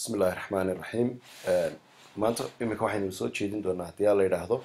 bismi illaahi raxmaan iraxiim maanta iminka waxaynu soo jeedin doonaa haddii aa la yidhaahdo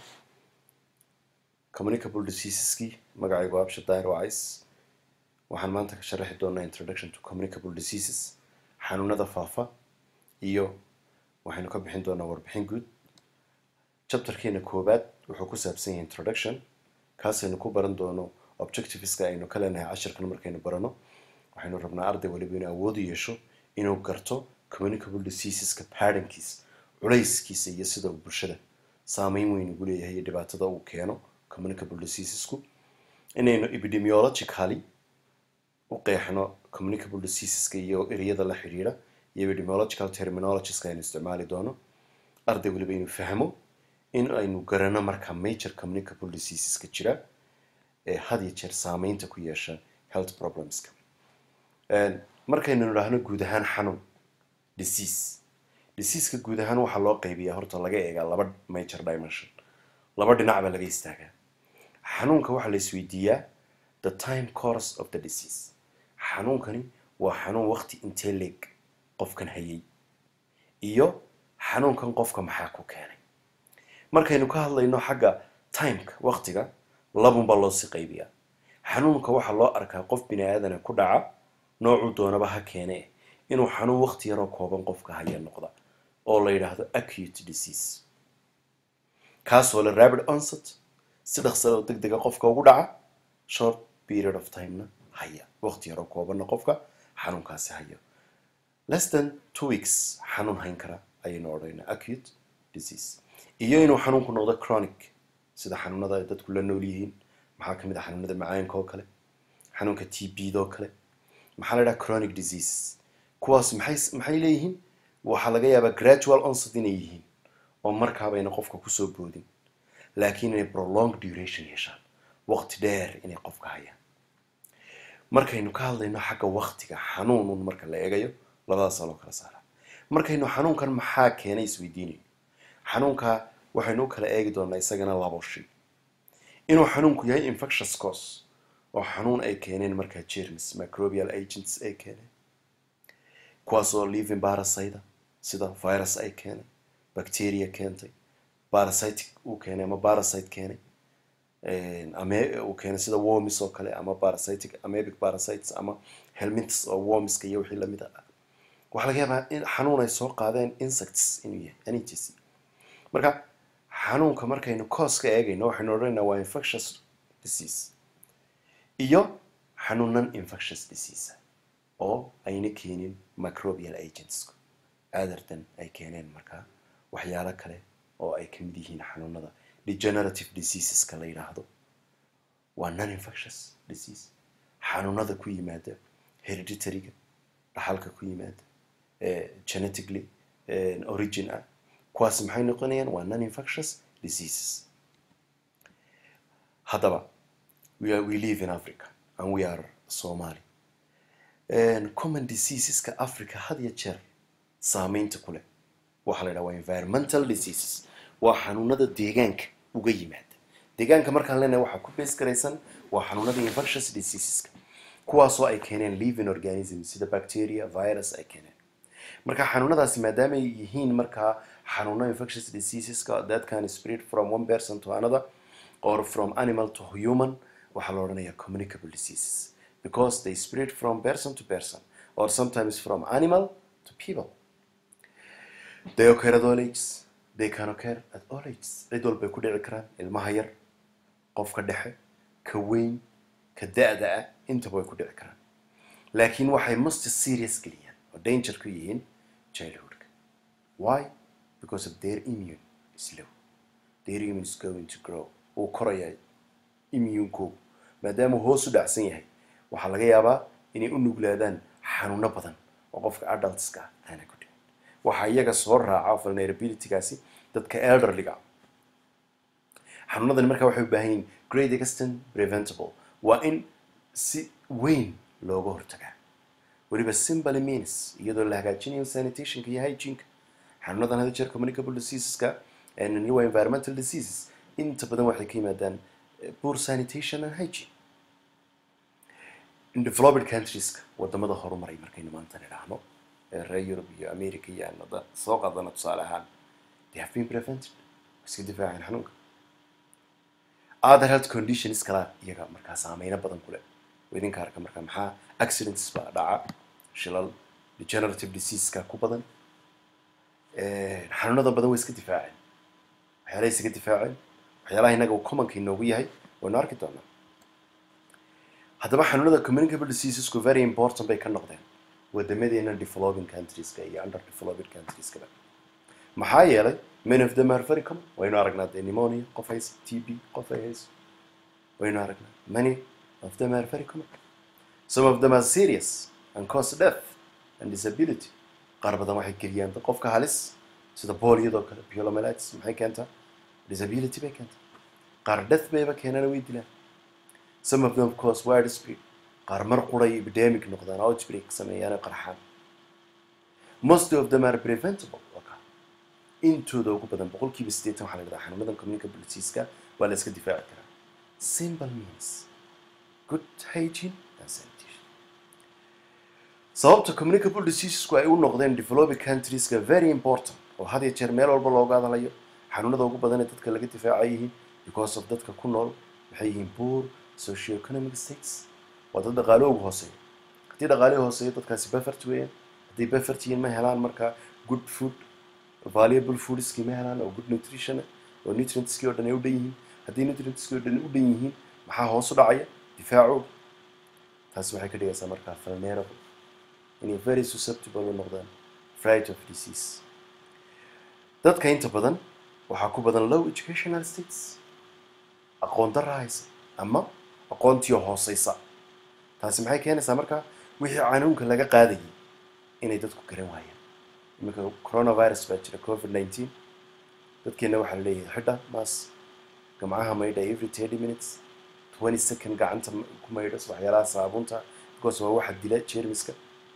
communicable diseaseskii magacaygu absha daahir wacays waxaan maanta ka sharaxi doonaa introduction to communicable diseases xanuunada faafa iyo waxaynu ka bixin doonaa warbixin guud chapterkeena koobaad wuxuu ku saabsan yahay introduction kaasaynu ku baran doono objectiveska aynu ka leenahay cashirkan markaynu barano waxaynu rabnaa arday waliba inuu awoodu yeesho inuu garto communicable diseaseska patternkiisa culayskiisa iyo sida uu bulshada saameyn weyn ugu leeyahay iyo dhibaatada uu keeno communicable diseasesku inaynu epidemiologically u qeexno communicable diseaseska iyo ereyada la xidhiidha iyo epidemiological terminologieska aynu isticmaali doono arday waliba inuu fahmo in aynu garano marka major communicable diseaseska jira ee had iyo jeer saameynta ku yeesha health problemska markaynu nidhaahno guud ahaan xanuun disease diseaseka guud ahaan waxaa loo qaybiyaa horta laga eegaa laba major dimension laba dhinac baa laga istaagaa xanuunka waxaa la isweydiiyaa the time course of the disease xanuunkani waa xanuun waqti intee leeg qofkan hayay iyo xanuunkan qofka maxaa ku keenay markaynu ka hadlayno xagga timeka waqtiga labunbaa loosii qaybiyaa xanuunka waxaa loo arkaa qof bini aadana ku dhaca noocuu doonaba ha keene inuu xanuun waqti yaroo kooban qofka haya noqda oo la yidhaahdo acute disease kaasoo le rabid onset si dhaqsalo deg dega qofka ugu dhaca short period of timena haya waqti yaroo koobanna qofka xanuunkaasi hayo less than two weeks xanuun hayn kara ayaynu odhanaa acute disease iyo inuu xanuunku noqdo chronic sida xanuunada ay dadku la nool yihiin maxaa kamid ah xanuunada macaanka oo kale xanuunka t b doo kale maxaa la dhaha chronic disease kuwaas maxay maxay leeyihiin waxaa laga yaabaa gradual onset inay yihiin oo markaabayna qofka kusoo boodin laakiin inay prolong duration yeeshaan waqti dheer inay qofka hayaan markaynu ka hadlayno xagga waqtiga xanuunun marka la eegayo labadaasaa loo kala saaraa markaynu xanuunkan maxaa keenay isweydiinayo xanuunka waxaynu u kala eegi doonaa isagana labo shay inuu xanuunku yahay infectious cause oo xanuun ay keeneen markaa germs microbial agents ay keeneen kuwaasoo living parasite sida virus ay keenay bacteria keentay parasitic uu keenay ama parasite keenay ame uu keenay sida wormis oo kale ama parasitic amebic parasites ama helminths oo wormiska iyo wixii lamid ah waxaa laga yaabaa in xanuun ay soo qaadeen insects inuu yahay anits marka xanuunka markaynu coos ka eegayno waxaynu odhanaynaa waa infectious disease iyo xanuunan infectious disease oo ayna keenin microbial agents adartan ay keeneen markaa waxyaalo kale oo ay kamid yihiin xanuunada degenerative diseaseska la yidhaahdo waa non infectious disease xanuunada ku yimaada hereditaryga dhaxalka ku yimaada genetically origin ah kuwaas maxay noqonayaan waa non infectious diseases haddaba we, are, we live in africa and we are somali common diseaseska africa had iyo jeer saameynta ku leh waxaa la yidhaha waa environmental diseases waa xanuunada deegaanka uga yimaada deegaanka markaan leenahay waxaa ku bees garaysan waa xanuunada infectious diseaseska kuwaasoo ay keeneen living organism sida bacteria virus ay keeneen marka xanuunadaasi maadaama ay yihiin markaa xanuuno infectious diseaseska that can spread from one person to another or from animal to human waxaa la odhanayaa communicable diseases because they spread from person to person or sometimes from animal to people they occur at all ages they can occur at all ages cid walbay ku dhici karaan ilmaha yar qofka dhexe ka weyn ka da-da ah intaba way ku dhici karaan laakiin waxay most serious geliyaan oo danger ku yihiin childhoodka why because of their immune is low their immune is going to grow uu korayaa immuunkoogu maadaama hoos u dhacsan yahay waxaa laga yaabaa inay u nuglaadaan xanuuno badan oo qofka adultska aana ku dhicin waxaa iyaga soo raaca vulnerabilitygaasi dadka elderliga xanuunadani markaa waxay u baahan yihin great extent preventable waa in si weyn looga hortagaa weliba simple means iyadoo la hagaajinayo sanitationka iyo hygieneka xanuunadan hada jeer communicable diseaseska waa environmental diseases inta badan waxay ka yimaadaan poor sanitation and hygiene in developed countrieska wadamada horumaray markaynu maanta nidhaahno ee reer yurub iyo america iyo aan hadda soo qaadana tusaale ahaan they have been prevented way iska difaaceen xanuunka other health conditions kala iyaga markaa saameyno badan ku leh idinka arka markaa maxaa accidents baa dhaca shilal degenerative diseaseska ku badan xanuunada badan way iska difaaceen waxyaalahay isaga difaaceen waxyaalaha innaga uu commonka inoogu yahay waynu arki doonaa haddaba xanuunada communicable diseasesku very important bay ka noqdeen wadamadeena developing countrieska iyo under developing countrieskaba maxaa yeelay many of them are very common waynu aragnaa dee pneumonia qof haysa t b qof ay hayso waynu aragnaa many of them are very common some of them are serious and cause death and disability qaar badan waxay geliyaan qofka halis sida booliyadoo kale piolomelitis maxay keentaa disability bay keentaa qaar death bayba keenana way dilaan some of them of course wide spread qaar mar quray epidemic noqdaan outbreak sameeyaan qarxaan most of them are preventable waka intooda ugu badan boqolkiiba siddeetan waxaa la yidhahdaa xanuunadan communicable diseaseska waa la iska difaaci karaa simple means good hygiene and sanitation sababta communicable diseasesku ay u noqdeen developing countrieska very important oo had iyo jeer meel walba looga hadlayo xanuunada ugu badan ee dadka laga difaaca yihiin because of dadka ku nool maxay yihiin poor socioeconomic states waa dad dhaqaalahoogu hooseeya haddii dhaqaalihii hooseeyo dadkaasi beffert weeyaan hadday beffert yihiin ma helaan markaa good food valuable foodskii ma helaan oo good nutrition oo nutrientskii oo dhan ay u dhan yihiin haddii nutrientskii oo dhan u dhan yihiin maxaa hoos u dhacaya difaacooda taasi waxay ka dhigaysaa markaa vulnerable inay very susceptible u noqdaan fright of disease dadka inta badan waxaa ku badan low educational states aqoon darra haysa ama aqoontiio hooseysa taasi maxay keenaysaa markaa wixii canuunka laga qaadayay inay dadku garan waayaan iminka coronavirus baa jira covid nineteen dadkeena waxaa la leeyahay xidha maas gamcaha maydha every thirty minutes twenty second gacanta ku maydhas waxyaalaha saabuunta because waa waxa dila jermiska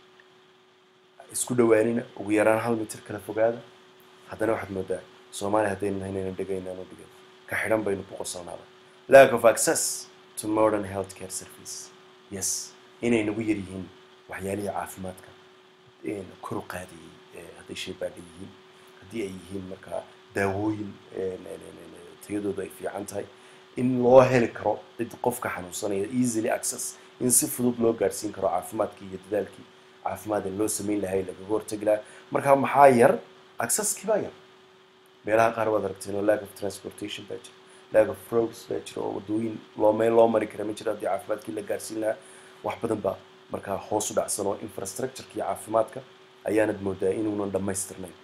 isku dhawaanina ugu yaraan hal mitir kala fogaada haddana waxaad moodaa soomaaliya haddaynu nahay inaynan dhegaynaan u dhigan ka xidhan baynu ku qosoonaaba lack of access to modern health care service yes inay nagu yar yihiin waxyaalihii caafimaadka kor u qaadayay hadday shaybaadha yihiin haddii ay yihiin markaa daawooyin tayadoodu ay fiican tahay in loo heli karo cid qofka xanuunsanaya easily access in si fudud loo gaadhsiin karo caafimaadkii iyo dadaalkii caafimaad ee loo samayn lahay lagaga hortagi lahaa markaa maxaa yar accesskii baa yar meelaha qaar waad aragteen oo lack of transportation baa jira lack of roads baa jira oo wadooyin loo meel loo mari kara ma jira haddii caafimaadkii la gaadhsiin lahaa wax badan baa markaa hoos u dhacsan oo infrastructureki caafimaadka ayaanad moodaa inuunan dhammaystirnayn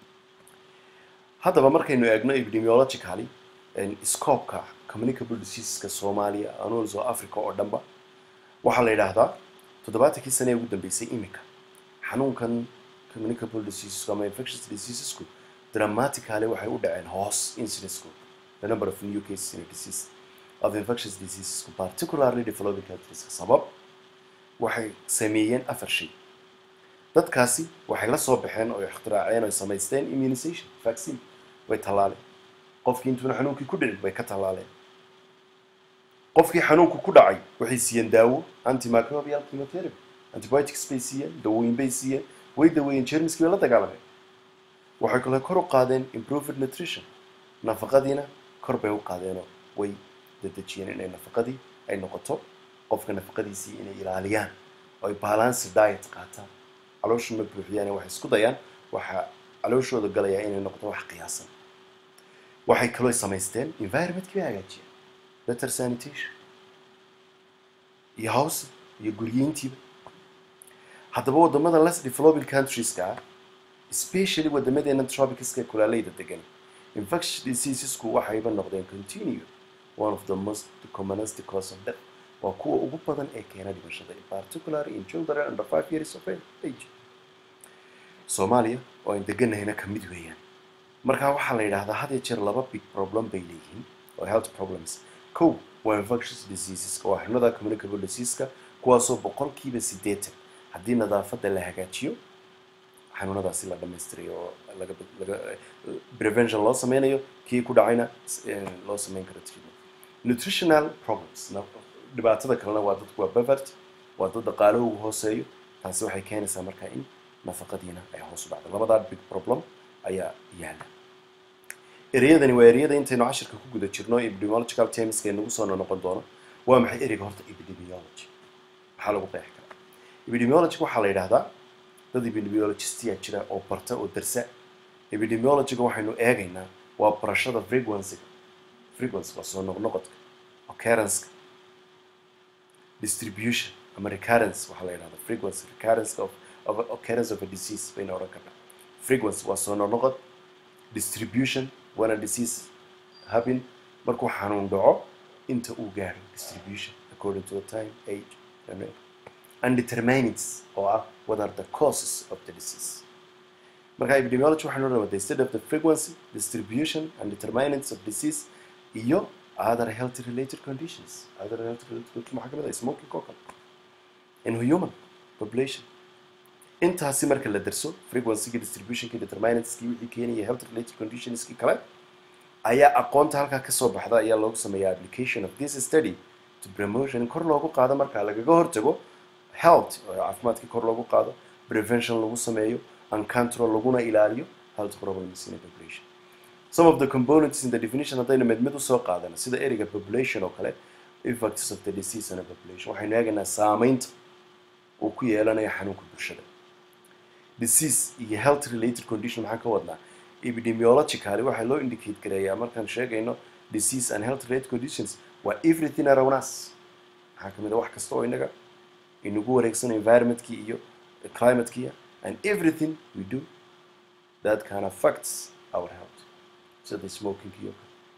haddaba markaynu eegno epidemiologically scopeka communicable diseaseska soomaaliya anuls oo africa oo dhanba waxaa la yidhaahdaa toddobaatankii sane ee ugu dambeysay imika xanuunkan communicable diseasesku ama infectious diseasesku dramatically waxay u dhaceen hoos incidencku the number of new cases in a disease of infectious diseasesku particularly developing countries sabab waxay sameeyeen afar shay dadkaasi waxay la soo baxeen oo ikhtiraaceen oo samaysteen immunization vaccine way tallaaleen qofkii intuuna xanuunkii ku dhicin way ka tallaaleen qofkii xanuunku ku dhacay waxay siiyeen daawo antimicrobial chemotherapy antibiotics bay siiyeen dawooyin bay siiyeen way daweeyeen jermiskii bay la dagaalameen waxay kale kor u qaadeen improved nutrition nafaqadiina kor bay u qaadeenoo way dadejiyeen inay nafaqadii ay noqoto qofka nafaqadiisii inay ilaaliyaan oo ay balance diet qaataan calooshu ma buuxiyaan waxay isku dayaan waxaa calooshooda galayaa inay noqdo wax qiyaasan waxay kaloo samaysteen environmentkii bay hagaajiyeen better sanitation iyo house iyo guryeyntiiba haddaba wadamada less developing countries-ka ah especially wadamadeena tropicska ee kulaaleyda degan infectious diseasesku waxayba noqdeen continue one of the most commonest cause of death waa kuwa ugu badan ee keena dhimashada particularly in children under five years of age soomaaliya oo aan deganahayna ka mid weeyaan markaa waxaa la yidhaahdaa had iyo jeer laba big problem bay leeyihiin oo health problems kow waa infectious diseaseska waa xanuunada communicable diseaseska kuwaasoo boqolkiiba siddeetan haddii nadaafadda la hagaajiyo xanuunadaasi la dhammaystirayo oo laga laga prevention loo sameynayo kii ku dhacayna loo sameyn karo treatment nutritional problems dhibaatada kalena waa dadku waa bevert waa dad dhaqaalahoogu hooseeyo taasi waxay keenaysaa markaa in nafaqadiina ay hoos u dhacdo labadaa big problem ayaa yaala ereyadani waa ereyada intaynu cashirka ku guda jirno epidemiological termska inagu soo noqon doono waa maxay ereyga horta epidemiology maxaa lagu qeexi karaa epidemiology waxaa la yidhahdaa dad epidemiologistiya jira oo barta oo darsa epidemiologyga waxaynu eegaynaa waa barashada frequencyga frequency waa soo noqnoqodka occurrenceka distribution ama recurrence waxaa la yidhahdaa frequency recurrence of, of occurrence of a disease bayna odhan karnaa frequency waa soo noqnoqod distribution when a disease happen markuu xanuun dhaco inta uu gaadho distribution according to the time age and and determinants oo ah what are the causes of the disease marka epidemiology waxaynu odhanaa the study of the frequency distribution and determinants of disease iyo other health related conditions other health related conditions maxaa kamid ah smoking oo kale in human population intaasi marka la darso frequency-ga distributionki determinantskii wixii keenaya health related conditionskii kale ayaa aqoonta halkaa kasoo baxda ayaa loogu sameeyaa application of this study to promotion in kor loogu qaado markaa lagaga hortago health oo caafimaadkii kor loogu qaado prevention lagu sameeyo and control laguna ilaaliyo health problems in a population some of the components in the definition haddaynu mid mid usoo qaadano sida ereyga population oo kale effects of the disease in a population waxaynu eegaynaa saameynta uu ku yeelanayo xanuunka bulshada disease iyo health related condition maxaan ka wadnaa epidemiologically waxaa loo indicate gareeyaa markaan sheegayno disease and health related conditions waa everything around us maxaa kamid a wax kasta oo inaga inagu wareegsano environmentkii iyo climatekiya and everything we do that can affects our health sida smoking iyo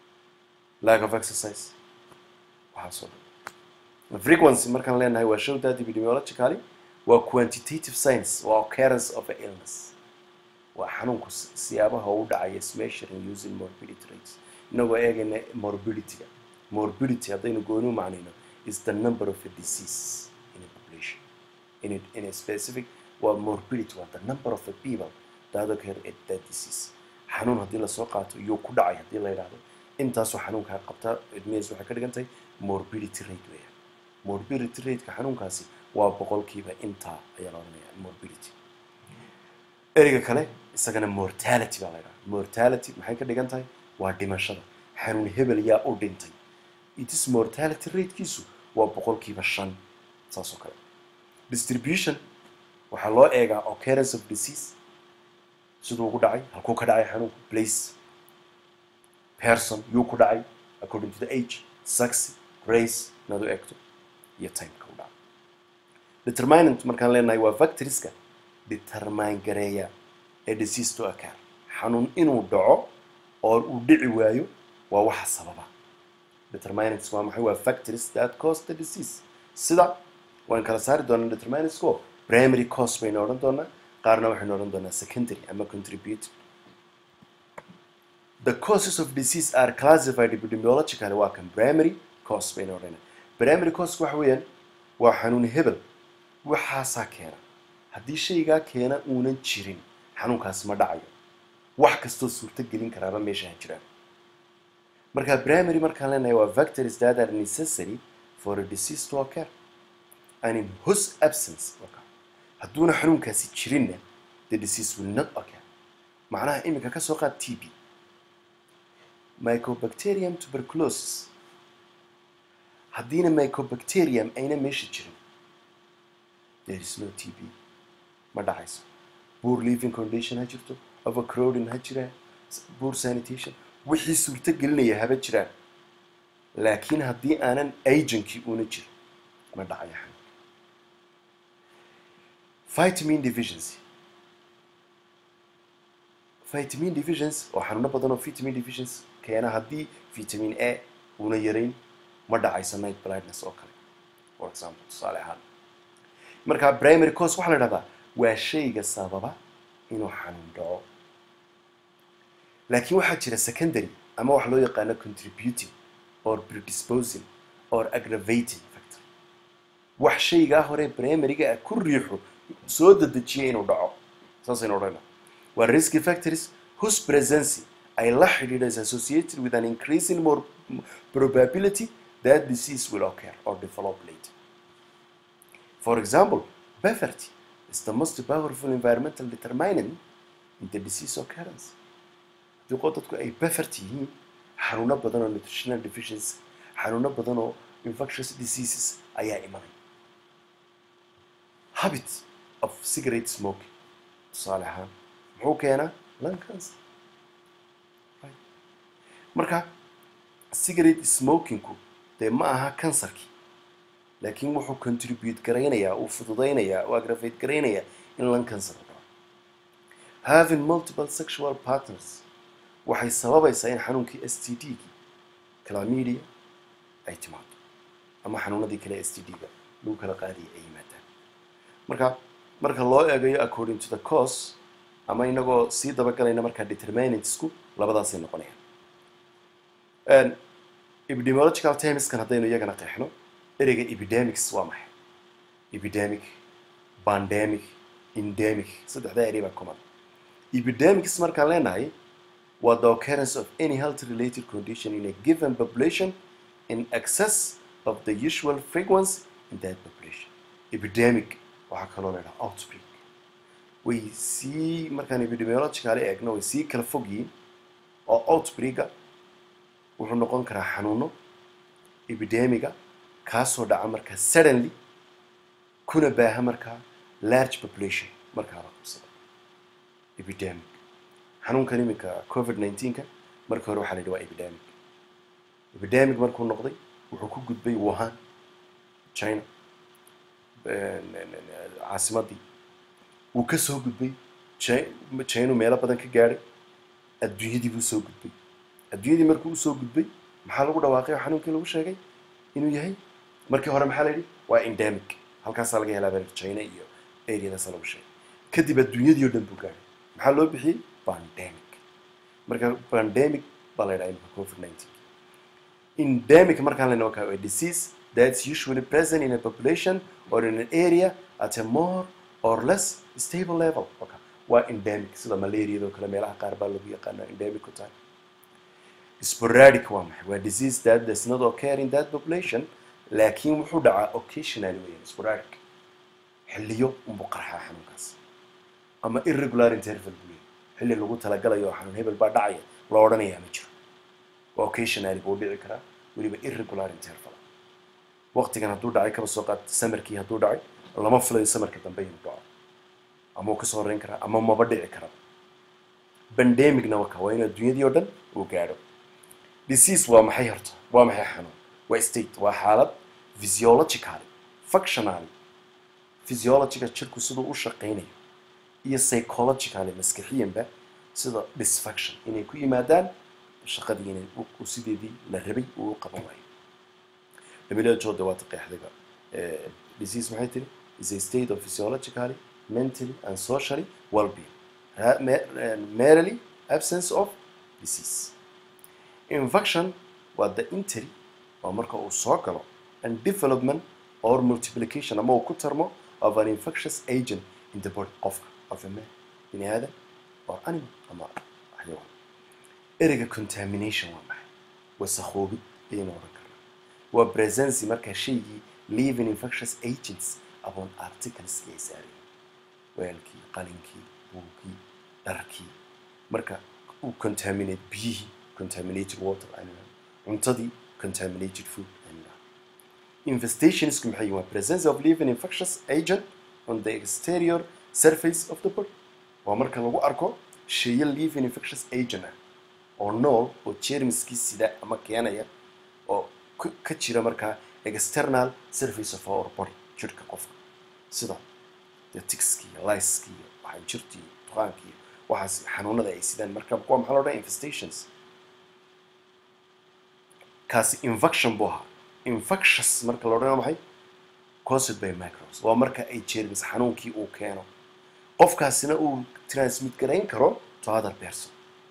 lack of exercise waxaasoo dhan frequency markaan leenahay waa show that epidemiologically waa quantitative science waa occurrence of a illness waa xanuunku siyaabaha u dhacaya is measuring using morbidity rates inagoo eegayna morbidityga morbidity haddaynu gooni u macnayno is the number of a disease in a population in a, in a specific waa morbidity waa the number of a people that occur at that disease xanuun haddii lasoo qaato iyuu ku dhacay haddii la yidhaahdo intaasoo xanuunkaa qabtaa idmihiis waxay ka dhigan tahay morbidity rate weeyaan morbidity rateka xanuunkaasi waa boqolkiiba intaa ayaa la odhanaya morbidity ereyga kale isagana mortality baa la yidhaha mortality maxay ka dhigan tahay waa dhimashada xanuun hebel yaa u dhintay itis mortality ratekiisu waa boqolkiiba shan saas oo kale distribution waxaa loo eegaa occurrence of disease siduu ugu dhacay halkuu ka dhacay xanuunku place person yuu ku dhacay according to the age sex race inaad u eegto iyo timeka u dhacay determinant markaan leenahay waa factorieska determine gareeya ee disease to occur xanuun inuu dhaco oo uu dhici waayo waa waxa sababa determinants waa maxay waa factories that cause the disease sida waan kala saari doonaa determinants ko primary cause baynu odhan doonaa qaarna waxaynu odhan doonaa secondary ama contributed the causes of disease are classified epidemiologically waa kan primary cause baynu odhanaa primary cause waxa weeyaan waa xanuun hebel waxaasaa keena haddii shaygaa keena uunan jirin xanuunkaasi ma dhacayo wax kastoo suurto gelin karaaba meesha ha jiraan marka primary markaan leenahay waa factories that are necessary for a disease to occur and in whose absence occur hadduuna xanuunkaasi jirinna the disease will not occur macnaha iminka ka soo qaad t b mycobacterium tuberculosis haddiina mycobacterium ayna meesha jirin there is no t b ma dhacayso poor living condition ha jirto overcrowding ha jiraan poor sanitation wixii suurto gelinaya haba jiraan laakiin haddii aanan agenkii una jirin ma dhacayo xanuun vitamin deficiency vitamin deficiency oo xanuuno badan oo vitamin deficiency keena haddii vitamin a una yarayn ma dhacayso night blindness oo kale for example tusaale ahaan marka primary cause waxaa la dhahdaa waa shayga sababa inuu xanuun dhaco laakiin waxaa jira secondary ama wax loo yaqaano contributing or predisposing or aggravating factor wax shaygaa hore primaryga ah ku riixo soo dedejiya inuu dhaco saasaynu odhana waa risky factories whose presence ay la xidhiidha is associated with an increasing more probability that disease will occur or develop later for example poverty is the most powerful environmental determinant in the disease occurrence haddii qo dadku ay bufert yihiin xanuuno badan oo nutritional deficiency xanuuno badan oo infectious diseases ayaa imanay habit of cigarette smoking tusaale ahaan muxuu keenaa lung cancer Right. marka cigarette smokingku dee ma aha kansarkii laakiin wuxuu contribute garaynayaa uu fududaynayaa uu aggravate garaynayaa in lung cancer uu dhaco having multiple sexual partners waxay sababaysaa in xanuunkii s t d-gii calamidia ay timaado ama xanuunadii kale s t d-ga lagu kala qaadiyay ay yimaadaan marka marka loo eegayo according to the cause ama inagoo sii dabagalayna markaa determinantsku labadaasay noqonayaan epidemiological termskan haddaynu iyagana qeexno ereyga epidemics waa maxay epidemic pandemic endemic saddexdaa erey baa common epidemics markaan leenahay waa the occurrence of any health related condition in a given population in excess of the usual frequency in that population epidemic waxaa kaloo la idhaha outbreak way sii markaan epidemiological eegno way sii kala fog yihiin oo outbreaka wuxuu noqon karaa xanuuno epidemiga kaasoo dhaca markaa suddenly kuna baaha markaa large population markaa la qabsado epidemic xanuunkan iminka covid 19ka markii hore waxaa la yidhi waa epidemic epidemic markuu noqday wuxuu ku gudbay wuhan china caasimadii wuu ka soo gudbay chinu meelo badan ka gaadhay adduunyadii buu soo gudbay adduunyadii markuu usoo gudbay maxaa lagu dhawaaqay oo xanuunkii lagu sheegay inuu yahay markii hore maxaa la yidhi waa endemic halkaasaa laga helaa bal china iyo areadaasa lagu sheegay kadib adduunyadii oo dhan buu gaadhay maxaa loo bixiyey pandemic marka pandemic baa la yidhaha imika covid 19 endemic markaan lena wakaa a disease that's usually present in a population or in an area at a more or less stable level okay. waa endemic sida malariado kale meelaha qaar baa lagu yaqaana endemic ku tahay sporadic waa maxay waa disease that does not occur in that population laakiin wuxuu dhacaa occasionally weeyaan sporadic xilliyo unbuu qarxaa xanuunkaas ama irregular interval buu leeyahay xilli lagu talagalayo oo xanuun hebel baa dhacaya la odhanayaa ma jiro waa occasionally buu dhici karaa weliba irregular interval waqtigan hadduu dhacay kaba soo qaad samarkii hadduu dhacay lama filayo samarka dambe inuu dhaco ama uu kasoo horeyn karaa ama maba dhici kara bandemicna waka waa in adduunyadii oo dhan uu gaadho disease waa maxay horta waa maxay xanuun waa state waa xaalad physiologically functionally physiologiga jirku siduu u shaqaynayo iyo psychologically maskaxiyanba sida dysfunction inay ku yimaadaan shaqadii inay u sideedii la rabay uu u qaban waayo dhamiladooda waa taqeexdiga disease maxay tiri is a state of physiologically mentally and socially well-being merely absence of disease infection waa the entry waa marka uu soo galo and development or multiplication ama uu ku tarmo of an infectious agent in the body qofka of a man bini aadam or animal ama xayawaan ereyga contamination waa maxay wasakhoobid ayaynu odhan karnaa waa presency markaa shaygii living infectious agents upon articleski ay saareen weelkii qalinkii buugkii dharkii marka uu contaminate biyihii contaminated water aynu cuntadii contaminated food aynu infestationsku maxay waa presence of living infectious agent on the exterior surface of the body waa marka lagu arko sheeyo living infectious agent ah oo nool oo jermiskii sida ama keenaya oo ka jira markaa external surface of our body jirka qofka sida dee tixkii liskii waxay jirtii duqaankii waxaas xanuunada ay sidaan marka kuwa maxaa loo dhaha infestations kaasi infection buu ahaa infectious marka la odhanayo maxay caused by microbes waa marka ay jermis xanuunkii uu keeno qofkaasina uu transmit garayn karo to other person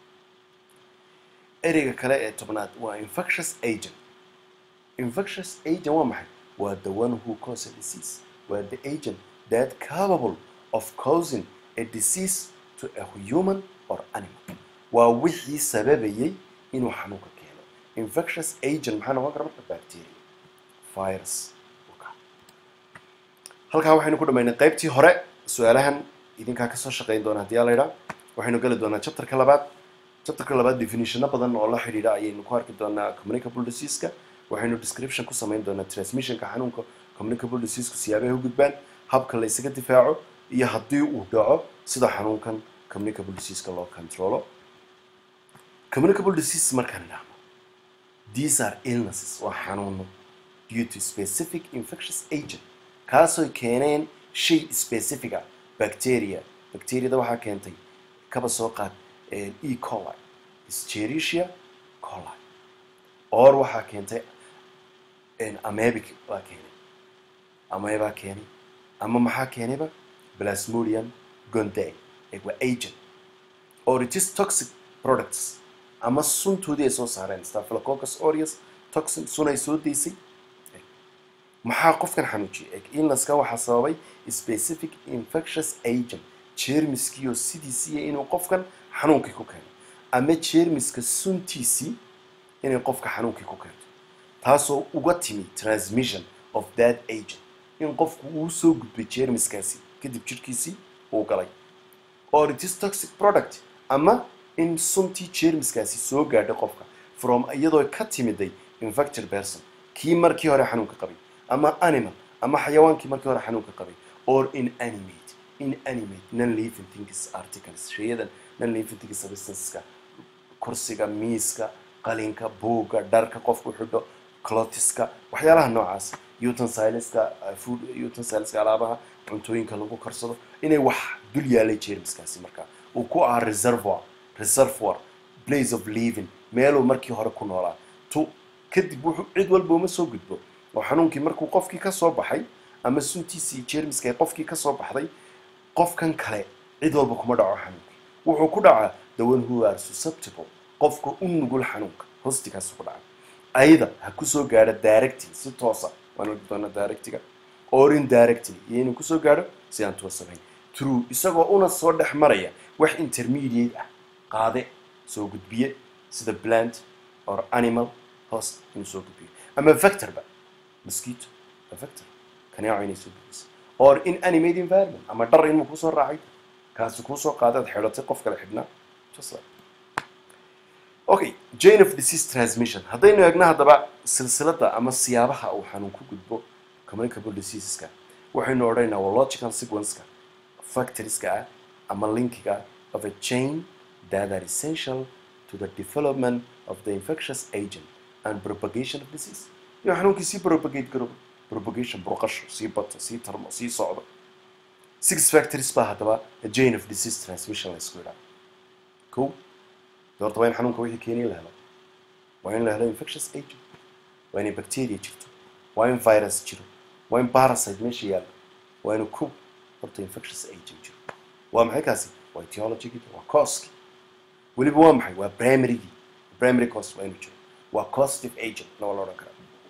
ereyga kale ee tobnaad waa infectious agent infectious agent waa maxay waa the one who cause a disease waa the agent that capable of causing a disease to a human or animal waa wixii sababayay inuu xanuunka keeno infectious agent maxaa noqon kara marka bacteria virus halkaa waxaynu ku dhamaynay qaybtii hore su-aalahan idinkaa kasoo shaqeyn doona haddii aa laydhaa waxaynu geli doonaa chapterka labaad chapterka labaad definitiono badan oo la xidhiidha ayaynu ku arki doonaa communicable diseaseka waxaynu description ku samayn doonaa transmissionka xanuunka communicable diseaseka siyaabahay u gudbaan habka la isaga difaaco iyo haddii uu dhaco sida xanuunkan communicable diseaseka loo controlo communicable disease markaan idhaahno these are illnesses waa xanuuno due to specific infectious agent kaasoo keeneen shay specifica bacteria bacteriada waxaa keentay kaba soo qaad e coli schericia coli or waxaa keentay amebic baa keenay amebaa keenay ama maxaa keenayba plasmodium gonday waa agent or it is toxic products ama suntoodii ay soo saareen staphylococcus aureus toxin sun ay soo daysay maxaa qofkan xanuujiyay illnesska waxaa sababay specific infectious agent jermiskiioo sidiisiiya inuu qofkan xanuunkii ku keeno ama jermiska suntiisii inay qofka xanuunkii ku keento taasoo uga timi transmission of that agent in qofku uu soo gudbay jermiskaasi kadib jirkiisii uu galay or it is toxic product ama in suntii jermiskaasi soo gaadhay qofka from iyadoo ka timiday infected person kii markii hore xanuunka qabay ama animal ama xayawaankii markii hore xanuunka qabay or inanimate inanimate non living things articles shayadan non living things substanceska kursiga miiska qalinka buugga dharka qofku xidho clothiska waxyaalaha noocaas utensileska food utensileska alaabaha cuntooyinka lagu karsado inay wax dul yaalay jermiskaasi markaa uu ku ahaa reservoir reservoir place of living meeluu markii hore ku noolaa tu kadib wuxuu cid walba uma soo gudbo oo xanuunkii markuu qofkii ka soo baxay ama suntiisii jermiska ay qofkii ka soo baxday qofkan kale cid walba kuma dhaco xanuunkii wuxuu ku dhacaa the one who are susceptible qofka u nugul xanuunka hostigaas ku dhaca ayada ha kusoo gaadho directly si toosa waan arki doonaa directiga or indirectly iyo inuu kusoo gaadho si aan toosanayn true isagoo una soo dhex maraya wax intermediate ah qaade soo gudbiye sida plant or animal host inuu soo gudbiyo ama vectorba mosquito a vector kanaaco inay soo gudbisa or inanimate environment ama dhar inuu kusoo raacay kaasi kuusoo qaadaad xidhatay qof kale xidhnaa just like okay jane of disease transmission haddaynu eegno haddaba silsilada ama siyaabaha uu xanuun ku gudbo communicable diseaseska waxaynu odhanaynaa waa logical sequenceka factorieska ah ama linkiga of a chain that are essential to the development of the infectious agent and propagation of disease inuu xanuunkii sii propagate garoobo propagation burqasho sii bato sii tarmo sii socdo six factories baa haddaba a chain of disease transmission la isku yidhaha ko doorta waa in xanuunka wixii keeniya la helo waa in la helo infectious agent waa inay bacteria jirto waa in virus jiro waa in parasite meesha yaallo waa inu ku horta infectious agent jiro waa maxay kaasi waa etiologigii waa causki weliba waa maxay waa primarygii primary cause waa inuu jiro waa causative agent na waa la odhan karaa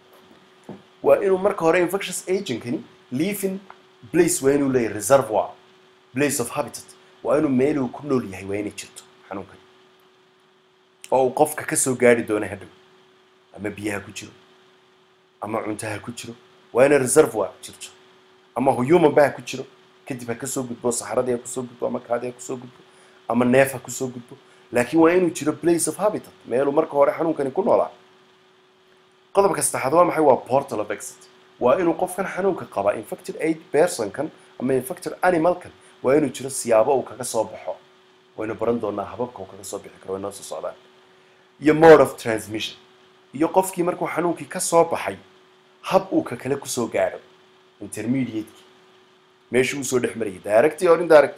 waa inuu marka hore infectious agentkani living place waa inuu leeyahay reservoir place of habitat waa inuu meeluu ku nool yahay waa inay jirto xanuunkani oo uu qofka ka soo gaari doono hadhow ama biyaha ku jiro ama cuntaha ku jiro waa inay reservoir jirto ama human ba ha ku jiro kadib ha kasoo gudbo saxaradii ha kusoo gudbo ama kaadii ha kusoo gudbo ama neef ha kusoo gudbo laakiin waa inuu jiro place of habitat meeluu marka hore xanuunkani ku noolaa qodobka saddexaad waa maxay waa portal of exit waa inuu qofkan xanuunka qaba infected aid personkan ama infected animalkan waa inuu jiro siyaabo uu kaga soo baxo waynu baran doonaa hababka uu kaga soo bixi karo way noo soo socdaan iyo mode of transmission iyo qofkii markuu xanuunkii ka soo baxay hab uu ka kale kusoo gaadho intermediateki meeshii uu soo dhex marayay directy or indirect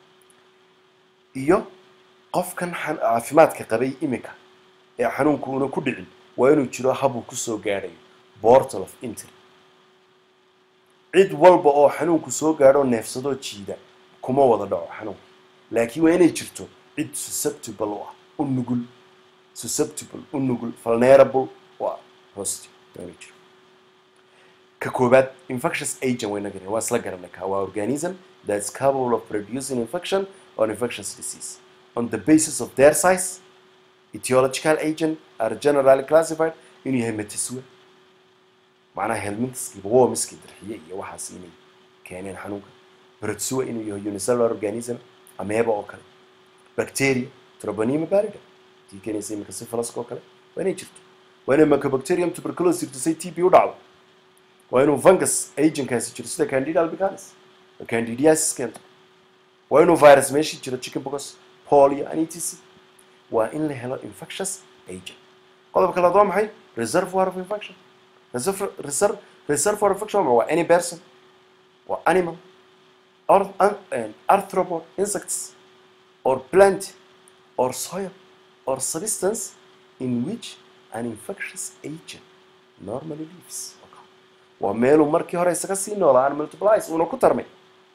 iyo qofkan caafimaadka qabay imika ee xanuunku una ku dhicin waa inuu jiro hab uu kusoo gaadhayo portal of entry cid walba oo xanuunku soo gaadho neefsadoo jiida kuma wada dhaco xanuunka laakiin waa inay jirto cid susceptible u ah u nugul susceptible u nugul vulnerable u ah host waa inay jiro ka koobaad infectious agent wayna garan waa isla garanay ka waa organism that's capable of producing infection or infectious disease on the basis of their size etiological agent are generally classified inuu yahay matiswe macnaha helmintiskiiba womiskii darxiye iyo waxaas inay keeneen xanuunka protsua inuu yahay unicellular organism ameba oo kale bacteria troponema barida tii keenaysa iminka syphilis oo kale waa inay jirto waa inay mycobacterium tuberculosis jirto say tb u dhacdo waa inuu fungus agentkaasi jiro sida candida albicans oo candidiasis keento waa inuu virus meeshii jiro chickenpox polio and etc waa in la helo infectious agent qodobka labaad waa maxay reservoir of infection reserve reserve reservoir of infection waa any person or animal or an arthropod insects or plant or soil or substance in which an infectious agent normally lives waa meeluu markii hore isaga sii noolaa an multiplies uuna ku tarmay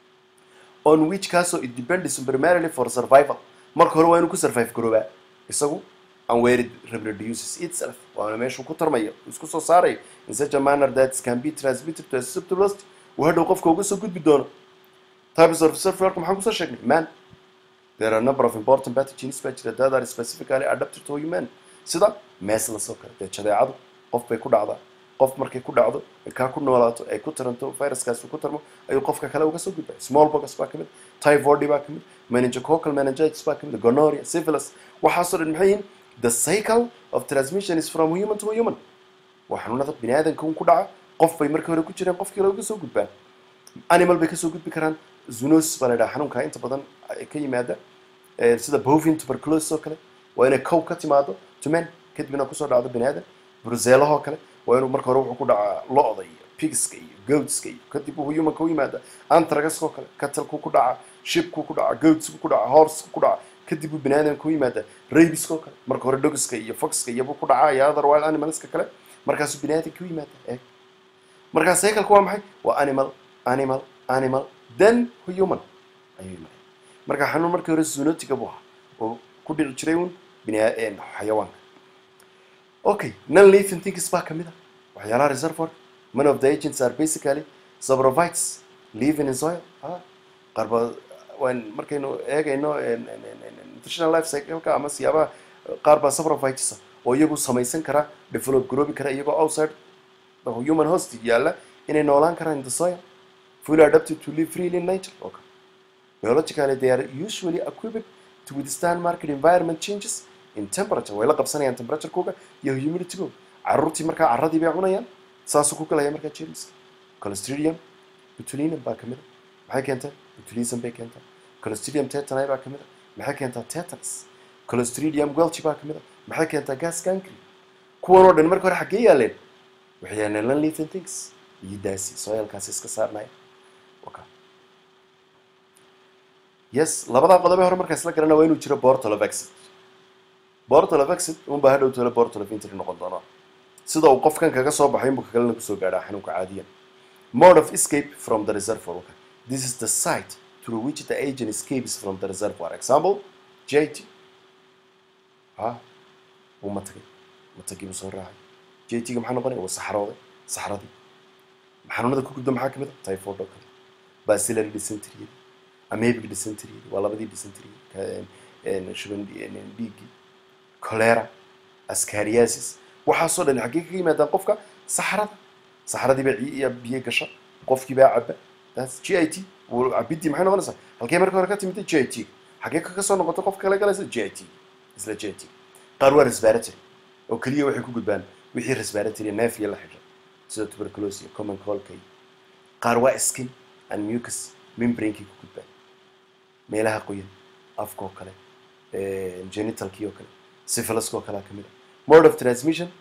on which kaasoo it depends primarily for survival marka hore waa inuu ku survive garoobaa isagu and where it reproduces itself waana meeshuu ku tarmayo isku soo saarayo in such a manner that it can be transmitted to a susceptibility uu hadhow qofka uga soo gudbi doono types of reservoirka maxaan kusoo sheegnay man there are a number of important pathogens baa jira that are specifically adapted to human sida measles oo kale dee jadeecadu qof bay ku dhacdaa qof markay ku dhacdo ay kaa ku noolaato ay ku taranto viruskaasi ku tarmo ayuu qofka kale uga soo gudbaya smallpox baa kamid typhoid baa kamid meningococcal meningitis baa kamid gonorrhea syphilis waxaasoo dhan maxay yihiin the cycle of transmission is from human to human waa xanuunada bini aadamka un ku dhaca qof bay markii hore ku jireen qofkii kale uga soo gudbaan animal bay kasoo gudbi karaan zoonosis baa la yidhaha xanuunka inta badan ka yimaada sida bovin tuberculosis oo kale waa inay cow ka timaado tumen kadibna kusoo dhacdo bini aadam bruzelahoo kale waa inuu marka hore wuxuu ku dhacaa lo-da iyo pigska iyo goatska iyo kadib uu humanka u yimaada antragaskoo kale katalku ku dhaca shibku ku dhaca goatsku ku dhaca horsku ku dhaca kadib uu bini aadamka u yimaada rabiskoo kale marka hore dogiska iyo foxka iyobuu ku dhacaa iyo other wild animalska kale markaasuu bini aadamka u yimaada eeg markaa cycleka waa maxay waa animal animal animal then human ayuu yimaada marka xanuun markii hore zoonotica buu ahaa oo ku dhici jiray un bini xayawaanka okay non living things baa kamid a waxyaalaha reservoir many of the agents are basically sabrovites living in soil qaar ba waan markaynu eegayno nutritional life cycleka ama siyaabaha qaar baa sabrovites oo iyagu samaysan kara develop garoobi kara iyagoo outside the human host yaalla inay noolaan karaan in the soil fully adapted to live freely in nature okay. biologically they are usually equipped to withstand market environment changes in temperature way la qabsanayaan temperaturekooga iyo humiditygooga caruurtii markaa carradii bay cunayaan saasuu ku galaya markaa jermiska colostridium botulinum baa kamid a maxay keentaa botulism bay keentaa colostridium tetani baa kamid a maxay keentaa tetanus colostridium welchi baa kamid a maxay keentaa gas gankry kuwan oo dhan marka hore xaggee yaaleen waxay yaaleen non living things iyo daasi soilkaasi iska saarnaya okay. yes labadaa qodobe hore markaa isla garana waa inuu jiro bortol of exit bortol of exit unbaa hadhow tole bortol of entry noqon doonaa sida uu qofkan kaga soo baxay inbuu kakalena kusoo gaadhaa xanuunka caadiyan mode of escape from the reservoir okay. this is the site through which the agent escapes from the reservoir example jt ha wuu matagay matagii buu soo raacay jt-ga maxaa noqonaya waa saxrooday saxradii xanuunada ku gudba maxaa kamid a typhoid oo kale bacillary dysentery amebic dysentery waa labadii dysentery shuban dhiiggii cholera ascariasis waxaasoo dhan xaggee kaga yimaadaan qofka saxrada saxradii baa ciiya biyo gasha qofkii baa caba that's g i t cabidii maxay noqonaysaa halkee marka hore ka timid g i t xaggee kaga soo noqotay qofka kale galaysa g i t isla g i t qaar waa respiratory oo keliya waxay ku gudbaan wixii respiratory neef iyo la xidha sida tuberculosis iyo common coldka iyo qaar waa skin and mucus membranekii ku gudbaan meelaha qoyan afkoo kale genitalkii oo kale syphiliskoo kalea kamid a mode of transmission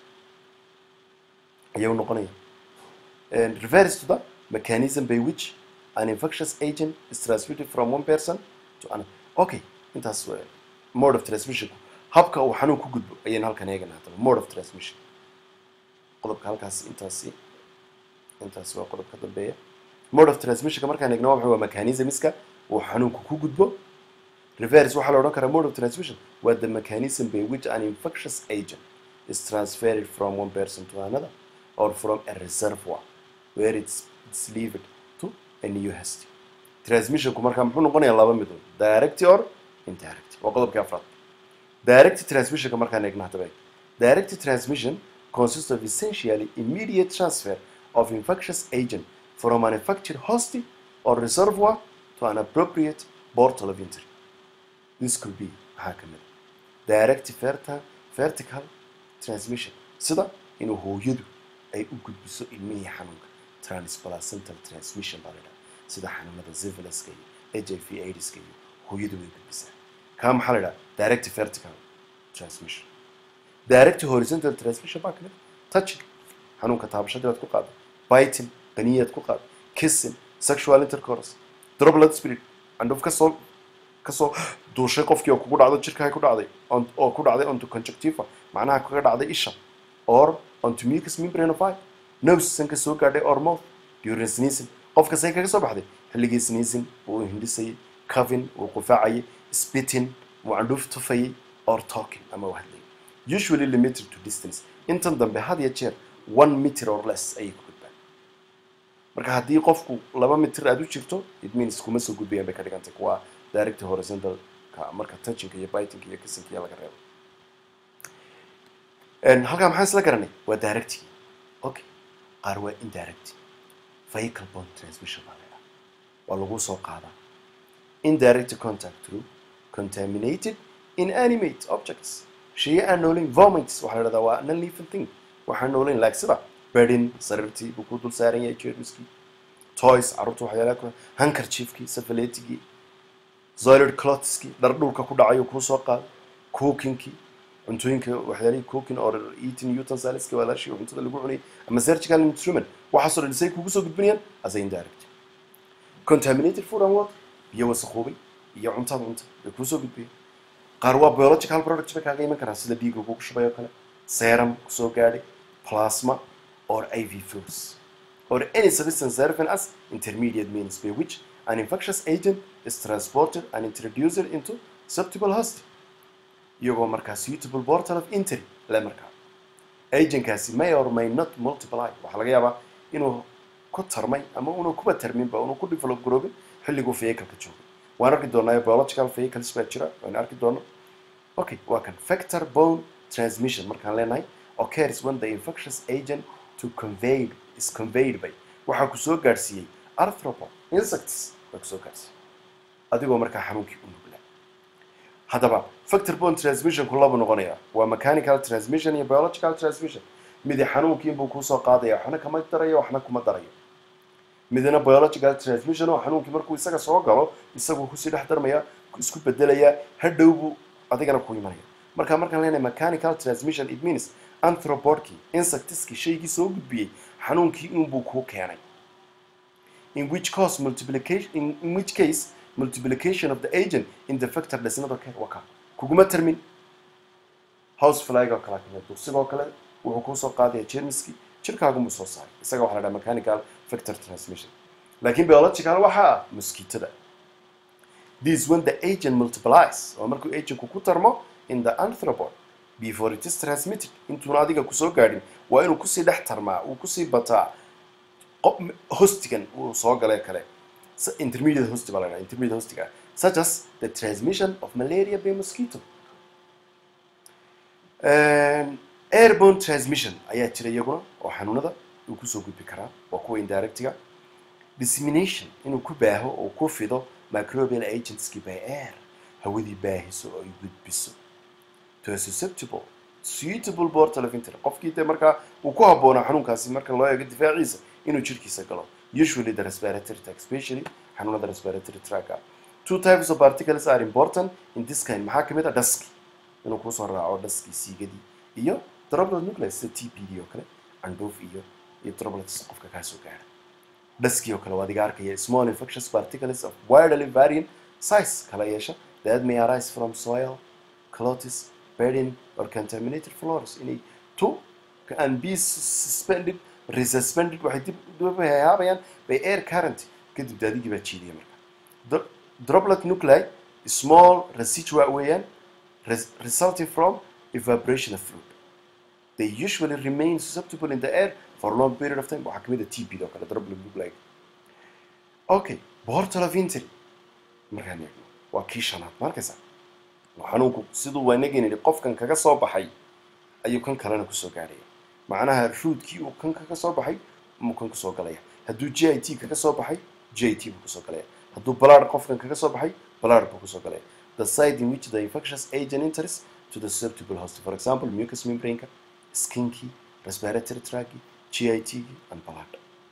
ayuu noqonaya refers to the mechanism by which an infectious agent is transmitted from one person to another okay intaas mode of transmission habka uu xanuun ku gudbo ayaynu halkan eegana hadaba mode of transmission qodobka halkaas intaasi intaasi waa qodobka dambeeya mode of transmissionka markaan eegno waa maxay waa mechanismska uu xanuunku ku gudbo reverse waxaa la odhan karaa mode of transmission waa the mechanism by which an infectious agent is transferred from one person to another or from a reservoir where it's, it's leaved to a new host transmissionku markaa muxuu noqonayaa laba midood direct or indirect waa qodobkii afraad direct transmissionka markaan eegno hadaba direct transmission consists of essentially immediate transfer of infectious agent from a manufactured host or reservoir to an appropriate portal of entry this could be maxaa ka mid a direct verta- vertical transmission sida inuu hooyadu ay u gudbiso ilmihii xanuunka transplacental transmission baa la yidhaha sida xanuunada syphiliska iyo h i v aidska iyo hooyadu way gudbisaa kaa maxaa la yidhaha direct vertical transmission direct horizontal transmission baa kamid touching xanuunka taabashadii baad ku qaaday biting qaniyaad ku qaaday kissing sexual intercourse droplet spirit candhuf kasoo kasoo duushay qofkii oo kugu dhacdo jirkaa ku dhacday on- oo ku dhacday onto conjunctiva macnaha kaga dhacday isha or onto mucus membrane of eye nose sanka soo gaadhay or mouth during sneezing qofka say kaga soo baxday xilligii sneezing wuu hindhisayay covin wuu qufaacayay spitting wuu candhuuf tufayay or talking ama uu hadlayay usually limited to distance intan dambe had iyo jeer one meter or less ayay ku gudbaan marka haddii qofku laba mitir aad u jirto it means kuma soo gudbayaan bay ka dhigantay kuwa direct horizontalka marka touchinka iyo bitingka iyo kissinka iyo laga reebo En, halkaa maxaan isla garanay waa directigi okay qaar waa indirect vehicle bond transmission baa laydhaha waa lagu soo qaadaa indirect contact through contaminated inanimate objects sheye aan noolayn vomits waxaa la dhahdaa waa non living thing waxaan noolayn like sida bedin sariirtii buu ku dul saaran yahay jermiskii toys carruurta waxyaalaha ku handkerchiefkii safaletigii zoilid clotskii dhar dhulka ku dhacayo kuu soo qaada cookingkii cuntooyinka waxyaalihii cooking or eating utensilleska walaashii oo cuntada lagu cunayay ama surgical instrument waxaasoo dhan say kugu soo gudbinayaan as a indirect contaminated food and water biyo wasakhoobay iyo cuntaad cunta bay kuu soo gudbiyeen qaar waa biological product bay kaaga iman karaan sida dhiigga kugu shubay oo kale serum kusoo gaadhay plasma or iv fluids or any substance serving as intermediate means by which an infectious agent is transported and introduced into susceptible host iyagoo markaa suitable portal of entry le markaa agentkaasi may or may not multiply waxaa laga yaabaa inuu ku tarmay ama unu kuba tarminba unu ku develop garoobin xilliguu vehicleka joogay waan arki doonaa biological vehicles baa jira waan arki doono okay waa kan factor bone transmission markaan leenahay occurs when the infectious agent to conveyed is conveyed by waxaa ku soo gaadhsiiyey arthropod insects baa kusoo gaadhsiiyey adigoo markaa xanuunkii u nuglaa haddaba factor bone transmissionku labu noqonaya waa mechanical transmission iyo biological transmission midi xanuunkii buu kusoo qaadaya waxna kama darayo waxna kuma darayo midna biological transmission oo xanuunkii markuu isaga soo galo isaguu kusii dhex darmaya isku bedelaya hadhow buu adigana ku imanaya marka markaan leenahay mechanical transmission it means anthropodkii insectiskii shaygii soo gudbiyey xanuunkii unbuu kuu keenay in which cause multiplication in, in which case multiplication of the agent in the factor does not occur waka kuguma termin house flag oo kale kamid dugsigoo kale wuxuu kusoo qaadaya jermiski jirkaagunbuu soo saaray isaga waxaa la dhaha mechanical factor transmission laakiin biological waxaa ah mosquitada this when the agent multiplies oo markuu agentku ku tarmo in the anthropod before it is transmitted intuuna adiga kusoo gaadhin waa inuu kusii dhex tarmaa uu kusii bataa qo- hostigan uu soo galay kale S- intermediate host baa la dhaha intermediate hostiga such as the transmission of malaria by mosquito Um, airborne transmission ayaa jira iyaguna oo xanuunada uu kusoo gudbi karaa waa kuwa indirectiga dissemination inuu ku baaho oo ku fido microbial agentski by air hawadii baahiso oo ay gudbiso to a susceptible suitable portal of entry qofkii dee markaa uu ku habboonaa xanuunkaasi marka loo eego difaaciisa inuu jirkiisa galo usually the respiratory tract especially xanuunada respiratory tract two types of particles are important in this kind maxaa kamid ah daski inuu kusoo raaco daskii siigadii iyo droplet nucleus sida t p d oo kale candhuuf iyo iyo droplets qofka kaa soo gaara daskii oo kale waa adiga arkaya small infectious particles of widely varying size kala yeesha that may arise from soil clotis bedding or contaminated floors inay to and be suspended resuspended waxay dib dib hayaabayaan by air current kadib daadigii baa jiidaya marka Dro- droplet nuclei small residual weeyaan res- resulting from evaporation of fluid they usually remain susceptible in the air for a long period of time waxaa kamid a TB oo kale droplet nuclei okay portal of entry markaan eegno waa kii shanaad ma arkaysaa waa xanuunku siduu waanageen yidhi qofkan kaga soo baxay ayuu kan kalena kusoo gaadhaya macnaha ruudkii uu kan kaga soo baxay muu kan kusoo galaya hadduu g i t kaga soo baxay g i t buu kusoo galaya hadduu balaar qofkan kaga soo baxay balaar buu kusoo galaya the site in which the infectious agent enters to the susceptible host for example mucous membrane-ka skinkii respiratory tracki git and blood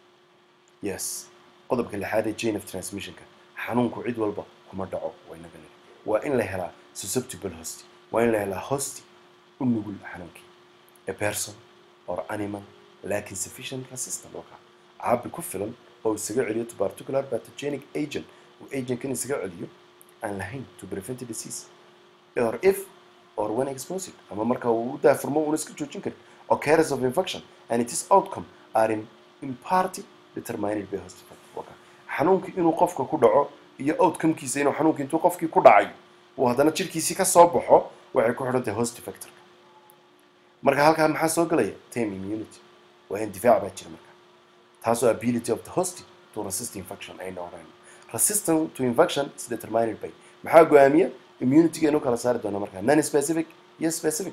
yes qodobka lixaad ee chain of transmissionka xanuunku cid walba kuma dhaco waa inaga niri waa in la helaa susceptible host waa in la helaa hosti u nugul xanuunkii a person or animal laakin sufficient resistant oo ka caabi ku filan oo isaga celiyo to particular pathogenic agent uu agentkan isaga celiyo aan lahayn to prevent disease or if or when exposed ama marka uu u daafurmo uuna iska joojin karin occurrence of infection and its outcome are in, in party determined by host factor xanuunkii inuu qofka ku dhaco iyo outcomekiisa inuu xanuunkii intuu qofkii ku dhacay uu haddana jirkiisii ka soo baxo waxay ku xidhan tahay host factor marka halkaa maxaa soo gelaya tame immunity waa in difaac baa jira marka taasoo ability of the host to resist infection ayna oran resistance to infection is determined by maxaa go-aamiya immunity inuu kala saari doona markaa non specific iyo specific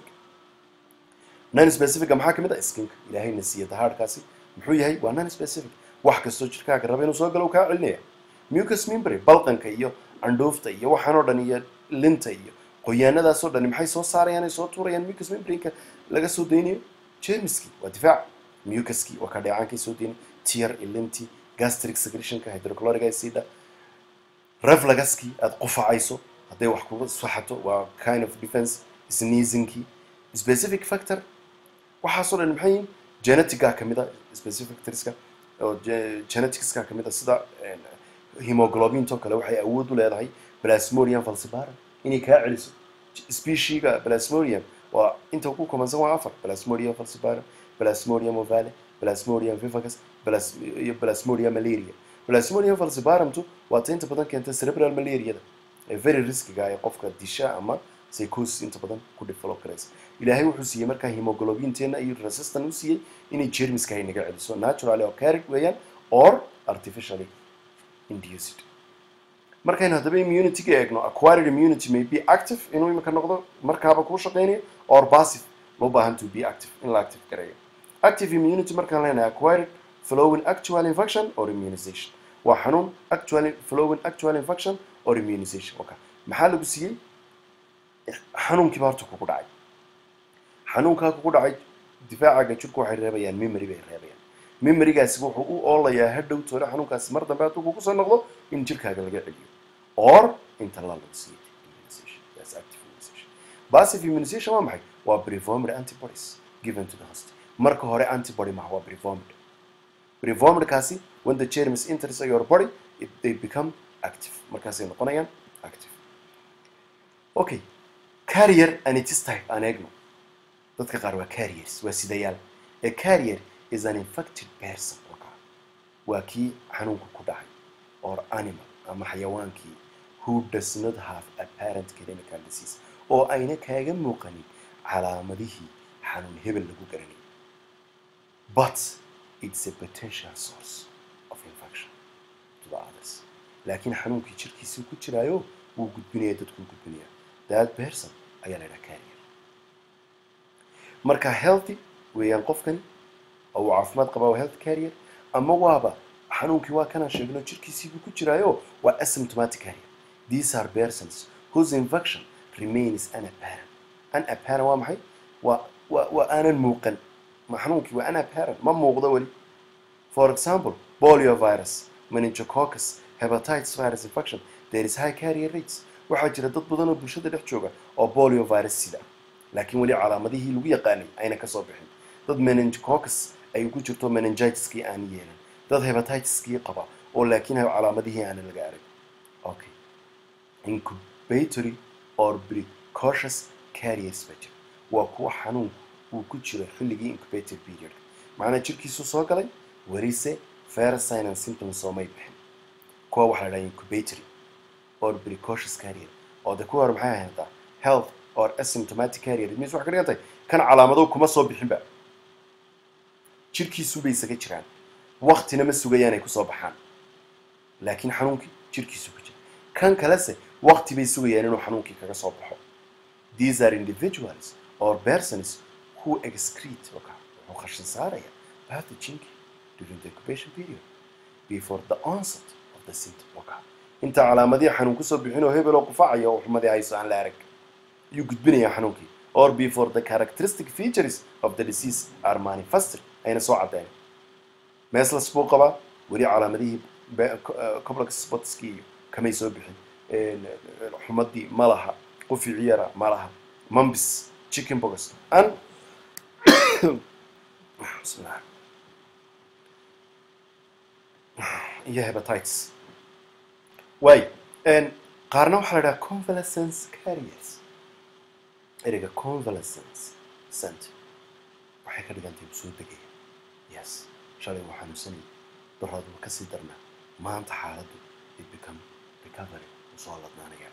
non specifica maxaa kamid ah skinka ilaahayna siiya dahaadhkaasi muxuu yahay waa non specific wax kastoo jirkaaga raba inuu soo galo uu kaa celinaya mucus membrane balqanka iyo candhuufta iyo waxaan oo dhan iyo linta iyo qoyaanadaasoo dhani maxay soo saarayaan ay soo tuurayaan mucus membrane-ka laga soo daynayo jermiskii waa difaac mucuskii waa ka dheecaankay soo daynay tier iyo lintii gastric secretionka hydrochloric acida refluxkii aada qufacayso hadday wax kuga saxato waa kind of defense sneezingkii specific factor waxaasoo dhan maxay yihiin geneticga kamid a specific factorska oo geneticska kamid a sida hemoglobinto kale waxay awood u leedahay plasmodium falciparum inay kaa celiso speciesga plasmodium waa inta ku kumansan waa afar plasmodium falciparum plasmodium ovale plasmodium vivacus iyo plasmodium malaria plasmodium falciparumtu waa ta inta badan keenta cerebral malariada ee very riskiga ee qofka disha ama psychosis inta badan ku develop garaysa ilaahay wuxuu siiyey markaa hemoglobinteena iyo resistant u siiyey inay jermiska ay naga celiso naturally occurring weeyaan or artificially induced markaynu haddaba immunity-ga eegno acquired immunity may be active inuu imika noqdo markaaba kuu shaqeynayo or passive loo baahan to be active in la active gareeyo active immunity markaan leenahay acquired following actual infection or immunization waa xanuun actually following actual infection or immunization okay maxaa lagu siiyey xanuunkiiba horta kugu dhacay xanuunkaa kugu dhacay difaacaga jirku waxay reebayaan memory bay reebayaan memorygaasi wuxuu u oolayaa hadhow toole xanuunkaasi mar dambe hadduu kugu soo noqdo in jirkaaga laga celiyo or inta la lagu siiyey immunization that's active immunization passive immunization waa maxay waa preformed antibodies given to the host marka hore antibody maha waa preformed preformedkaasi when the germs enters your body it, they become active markaasay noqonayaan active okay carrier and its type aan eegno dadka qaar waa carriers waa sidayaal a carrier is an infected person waa kii xanuunka ku dhacay or animal ama xayawaankii who does not have apparent clinical disease oo ayna kaaga muuqanin calaamadihii xanuun hebel lagu garanay but it's a potential source of infection to the others laakiin xanuunkii jirkiisii ku jiraayo wuu gudbinaya dadkuu gudbinaya that person ayaa la yidhaha carrier marka healthy weeyaan qofkani oo uu caafimaad qabaa waa health carrier ama waaba xanuunkii waa kanaan sheegno jirkiisiibuu ku jiraayo waa asymptomatic carrier these are persons whose infection remains unapparent unapparent waa maxay waa waa waa aanan muuqan ma xanuunkii waa unapparent ma muuqdo weli for example polio virus meningococcus hepatitis virus infection there is high carrier rates waxaa jira dad badan oo bulshada dhex jooga oo polio virus sida laakiin weli calaamadihii lagu yaqaanay ayna kasoo bixin dad meningococcus ay ku jirto meningitiskii aan yeelan dad hepatitiskii qaba oo laakiin calaamadihii aana laga arag okay incubatory or precautious carriers ba jira waa kuwa xanuunku uu ku jiro xilligii incubator period macnaa jirkiisu soo galay warise virus sign and symptoms soomay bixin kuwa waxaa la dhaha incubatory or precautious carrier oo de kuwa hore maxay ahaytaa health or asymptomatic carrier it means waxay ka dhigan tahay kan calaamado kuma soo bixinba jirkiisubay isaga jiraan waktina ma sugayaan ay kusoo baxaan laakiin xanuunkii jirkiisu ku jira kan kalese wakti bay sugayaan inuu xanuunkii kaga soo baxo these are individuals or persons who excrete oka wuxuu qashin saaraya pathogenki during the incubation period before the onset of the symptom oka inta calaamadihii xanuun kusoo bixin oo hebel oo qufaacaya oo xumadii hayso aan la arag ayuu gudbinayaa xanuunkii or before the characteristic features of the disease are manifested ayna soo caddayn meeslas buu qabaa weli calaamadihii complex spotskii iyo kamay soo bixin xumadii ma laha quficii yara ma laha mumbis chicken box and bismillah iyo hepatitis waay qaarna waxaa la dhaha convalescence carriers ereyga convalescence center waxay ka dhigantahay u soo degaya yes shalay waa xanuunsanaya daraadu waa kasii darnaa maanta xaaladdu it become recovery usoo ladnaanaya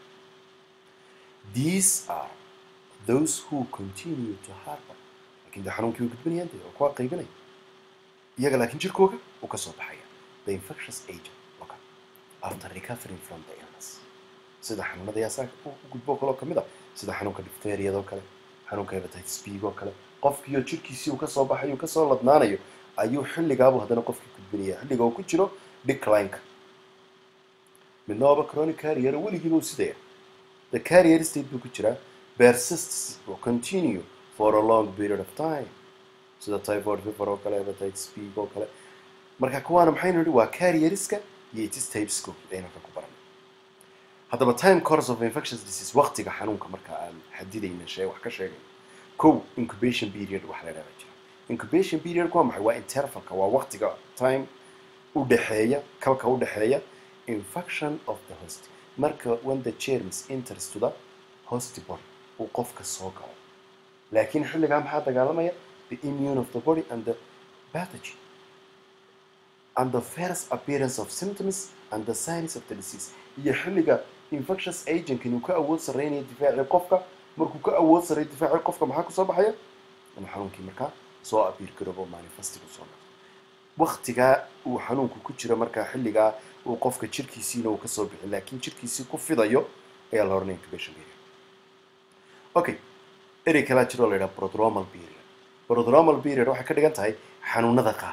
these are those who continue to harbor lakin de xanuunkii way gudbanayaan de oo kuwa qaybinaya iyaga laakiin jirkooga uu ka soo baxaya the infectious agent okay. after recovering from the illness sida xanuunada yaasaa u gudbo kaloo kamid a sida xanuunka difteriyada oo kale xanuunka hepatitis b oo kale qofkiioo jirkiisii uu kasoo baxayo uu kasoo ladnaanayo ayuu xilligaabu haddana qofkii gudbinaya xilliga uu ku jiro declineka midna waaba chronic carrier weligiiba uu sidaya the carrier state buu ku jiraa persists will continue for a long period of time sida typhoid fever oo kale hepatitis b oo kale marka kuwaana maxaynu nihi waa carrieriska iyo itis typesko aynaka ku baranay haddaba time course of infectious disease waqtiga xanuunka marka aan xadidayna shee wax ka sheegay kow incubation period wax la dhaha jira incubation period waa maxay waa intervalka waa waqtiga time u dhexeeya kalka u dhexeeya infection of the host marka when the germs enters to the host body uu qofka soo galo laakiin xilligaa maxaa dagaalamaya the immune of the body and the pathogen and the first appearance of symptoms and the signs of the disease iyo xilliga infectious agent inuu ka awood sarreynaya difaacii qofka markuu ka awood sarreeyo difaacii qofka maxaa kusoo baxaya in xanuunkii markaa soo abiir garoobo manifestigu soo noqdo waktigaa uu xanuunku ku jiro markaa xilligaa uu qofka jirkiisiina uu kasoo bixin laakiin jirkiisii ku fidayo ayaa la oranaya incubation period okay erey kalaa jiroo la yidhaha prodromal period prodromal period waxay ka dhigan tahay xanuunada qaar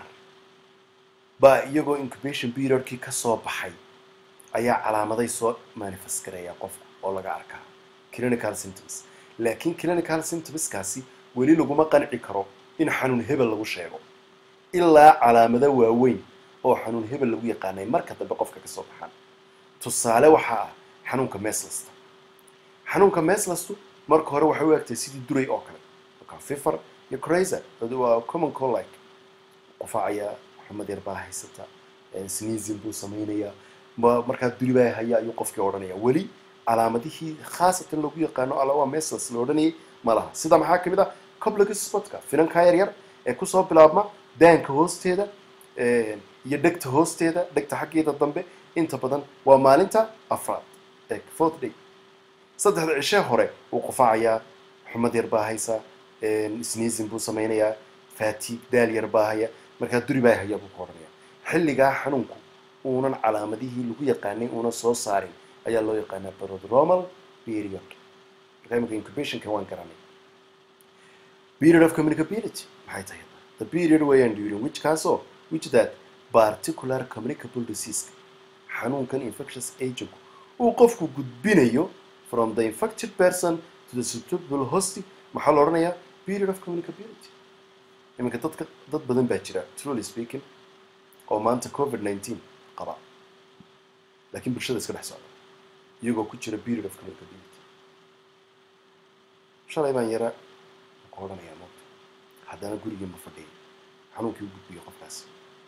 baa iyagoo incubation periodkii kasoo baxay ayaa calaamaday soo manifest gareeya qofka oo laga arkaa clinical symptoms laakiin clinical symptomskaasi weli laguma qanci karo in xanuun hebel lagu sheego ilaa calaamado waaweyn oo xanuun hebel lagu yaqaanay marka dambe qofka kasoo baxaan tusaale waxaa ah xanuunka meslasta xanuunka meslastu marka hore waxay u egtay sidii duray oo kale marka fifer iyo crazer waa common colike qufaacaya xumad yar baa haysata sneezing buu samaynayaa markaa duri baa haya ayuu qofkii odhanaya weli calaamadihii khaasatan lagu yaqaano alla waa meslas la odhanayay ma laha sida maxaa kamid ah complex spotka finankaa yar yar ee kusoo bilaabma daanka hoosteeda iyo dhegta hoosteeda dhegta xaggeeda dambe inta badan waa maalinta afraad ee fourth day saddexda cishee hore wuu qufaacayaa xumad yar baa haysa sneezing buu samaynayaa fatiig daal yar baa haya markaa duri baa haya buu ka odhanaya xilligaa xanuunku uunan calaamadihii lagu yaqaanay uunan soo saarin ayaa loo yaqaanaa prodromal period markaa imika incubationka waan garanay period of communicability maxay tahay the period weeyaan during which kaasoo which that particular communicable disease xanuunkan infectious agent uu qofku gudbinayo from the infected person to the susceptible host maxaa la odhanayaa period of communicability iminka dadka dad badan baa jira truly speaking oo maanta covid nineteen qaba laakiin bulshada iska dhex socda iyagoo ku jira period of communicability shalay baan yara ku odhanayaa moogta haddana gurigii ma fadhiyay xanuunkii u gudbiyo qofkaas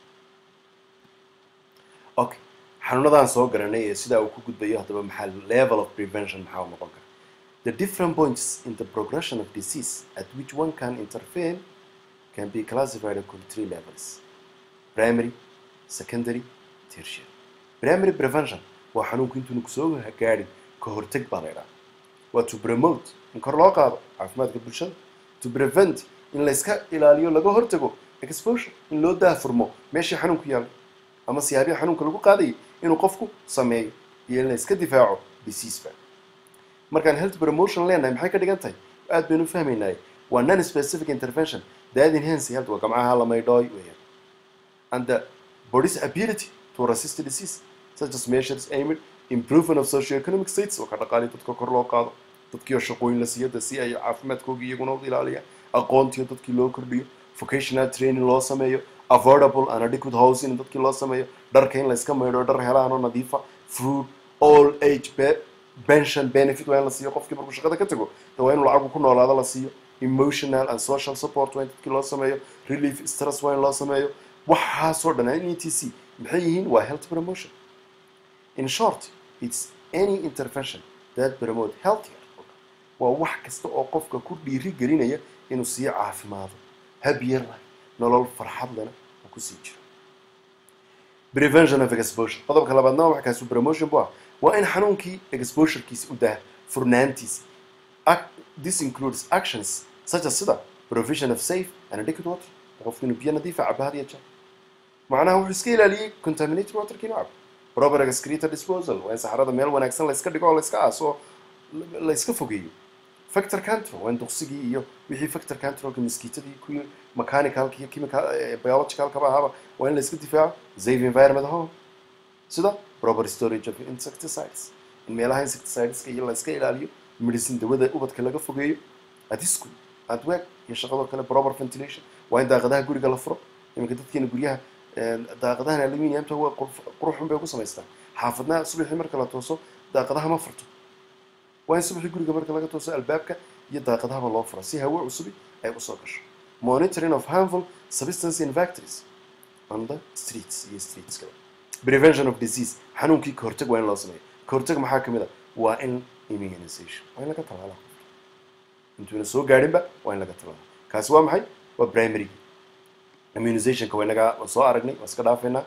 okay xanuunadaan soo garanay ee sidaa uu ku gudbayo haddaba maxaa level of prevention maxaa u noqon kara the different points in the progression of disease at which one can intervene can be classified according to three levels primary secondary tertiary primary prevention waa xanuunku intuuna kusoo gaadhin ka horteg baa la idhaha waa to promote in kor loo qaado caafimaadka bulshada to prevent in la iska ilaaliyo laga hortago exposure in loo daafurmo meeshii xanuunku yaallay ama siyaabihi xanuunka lagu qaadayay inuu qofku sameeyo iyo in la iska difaaco diseaseba markaan health promotion leenahay maxay ka dhigan tahay aad baynu fahmaynaay waa non specific intervention that enhance health waa gamcaha la maydhooy weeyaan and the body's ability to resist disease such as measures aimed improvement of socioeconomic states oo ka dhaqaaliya dadka kor loo qaado dadkii oo shaqooyin la siiyo de si ay caafimaadkooga iyaguna u ilaaliyaan aqoontiyo dadkii loo kordhiyo vocational training loo sameeyo affordable and adequate housing dadkii loo sameeyo dharka in la iska maydho dhar helaan oo nadiifa food all age be pension benefit waa in la siiyo qofkii markuu shaqada ka tago de waa in lacagu ku noolaado la siiyo emotional and social support waa in dadkii loo sameeyo relief stress waa in loo sameeyo waxaasoo dhan in e t c maxay yihiin waa health promotion in short it's any intervention that promote healthier waa wax kasta oo qofka ku dhiiri gelinaya inuu sii caafimaado habyar leh nolol farxad lena uu kusii jiro prevention of exposure qodobka labaadna waa kaasu promotion bu ah waa in xanuunkii exposurekiisi u daa furnaantiisi this includes actions such as sida provision of safe and adequate water qofku inuu biyo nadiifa cabo had iyo jeer macnaha wuxuu iska ilaaliyey contaminated waterkii inuu cabo proper excreta disposal waa in saxarada meel wanaagsan la iska dhigo oo la iska aaso la iska fogeeyo factor control waa in duqsigii iyo wixii factor controlka miskiitadii kuwii mechanicalka iyo chemical biologicalkaba ahaaba waa in la iska difaaco safe environment home sida proper storage of insecticides in meelaha insecticideska iyo la iska ilaaliyo medicine dawada ubadka laga fogeeyo at school at work iyo shaqadoo kale proper ventilation waa in daaqadaha guriga la furo iminka dadkeena guryaha daaqadahan aluminiumta waa quruxun bay ku samaystaan xaafadna subaxii marka la tooso daaqadaha ma furto waa in subaxii guriga marka laga tooso albaabka iyo daaqadahaba loo fura si hawo cusubi ay usoo gasho monitoring of harmful substance in factories on the streets iyo streets kale prevention of disease xanuunkii kahortag waa in loo sameeyo kahortag maxaa kamid a waa in immunization waa in laga talaala intuuna soo gaadhinba waa in laga talaala kaasi waa maxay waa primary immunizationka waa inaga waan soo aragnay waan iska dhaafeynaa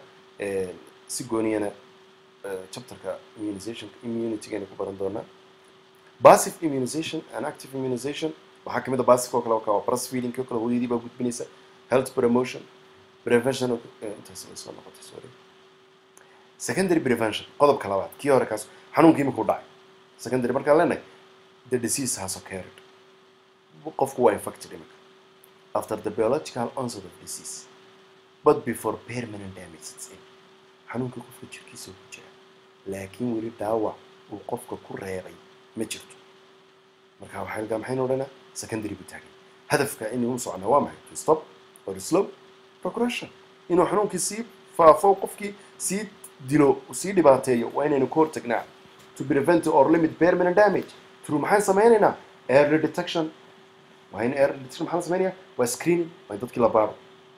si gooniyana chapterka immunizationka immunitygayna ku baran doonaa passive immunization and active immunization waxaa kamid a passive oo kale waa breastfeeding oo kale hooyadii baa gudbinaysa health promotion prevention of intaas way soo noqotay sorry secondary prevention qodobka labaad kii hore kaas xanuunkii imika u dhacay secondary markaan leenahay the disease has occurred qofku waa infected imika after the biological onset of disease but before permanent damage sits in xanuunkii qofka jirkiisa ku jira laakiin weli dhaawac uu qofka ku reebay ma jirto marka waxaa maxaynu odhanaa secondary buu taagay hadafka inuu socnaa waa maxay to stop or slow progression inuu xanuunkii sii faafo qofkii sii dilo sii dhibaateeyo waa inaynu ka hortagnaa to prevent or limit permanent damage through maxaan sameynaynaa early detection waa in early detection maxaa la sameynaya waa screening waa in dadkii la baaro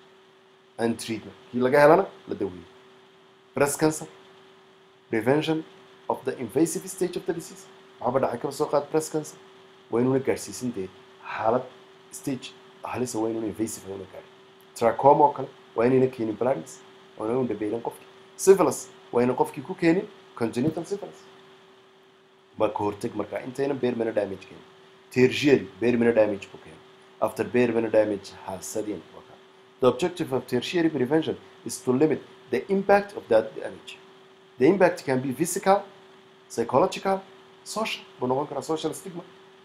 and treatment kii laga helana la daweeyo breast cancer prevention of the invasive stage of the disease waxaaba dhacay kaba soo qaad breast cancer waa inuuna gaadhsiisin dee xaalad stage halisa waa inuuna invasive una gaadhin trachoma oo kale waa inayna keenin blindness waa inayna dhabeelin qofkii syphilis waa ina qofkii ku keenin congenital syphilis baa ka hortag markaa intayna beermana damage keenin tertiary beermana damage ku keenin after beermana damage has set in the objective of tertiary prevention is to limit the impact of that damage the impact can be physical psychological social buu noqon karaa social stigma